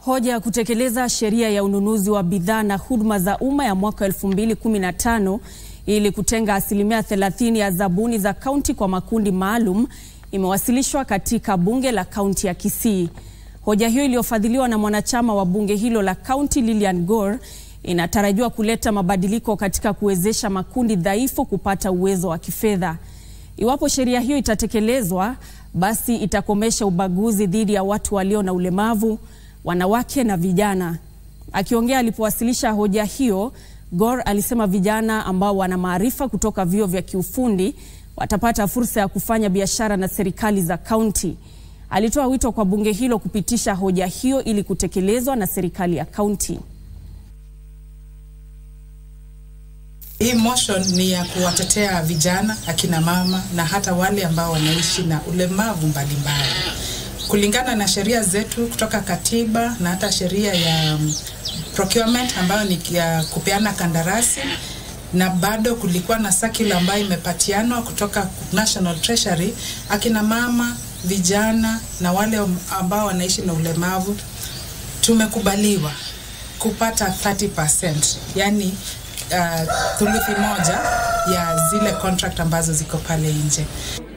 Hoja ya kutekeleza sheria ya ununuzi wa bidhaa na huduma za umma ya mwaka 2015 ili kutenga asilimia 30 ya zabuni za kaunti kwa makundi maalum imewasilishwa katika bunge la kaunti ya Kisii. Hoja hiyo iliyofadhiliwa na mwanachama wa bunge hilo la kaunti Lilian Gor inatarajiwa kuleta mabadiliko katika kuwezesha makundi dhaifu kupata uwezo wa kifedha. Iwapo sheria hiyo itatekelezwa, basi itakomesha ubaguzi dhidi ya watu walio na ulemavu, wanawake na vijana. Akiongea alipowasilisha hoja hiyo, Gor alisema vijana ambao wana maarifa kutoka vyuo vya kiufundi watapata fursa ya kufanya biashara na serikali za kaunti. Alitoa wito kwa bunge hilo kupitisha hoja hiyo ili kutekelezwa na serikali ya kaunti. Hii motion ni ya kuwatetea vijana, akina mama na hata wale ambao wanaishi na ulemavu mbalimbali. Kulingana na sheria zetu kutoka katiba na hata sheria ya procurement ambayo ni ya kupeana kandarasi na bado kulikuwa na circular ambayo imepatianwa kutoka National Treasury, akina mama, vijana na wale ambao wanaishi na ulemavu tumekubaliwa kupata 30%, yani uh, thuluthi moja ya zile contract ambazo ziko pale nje.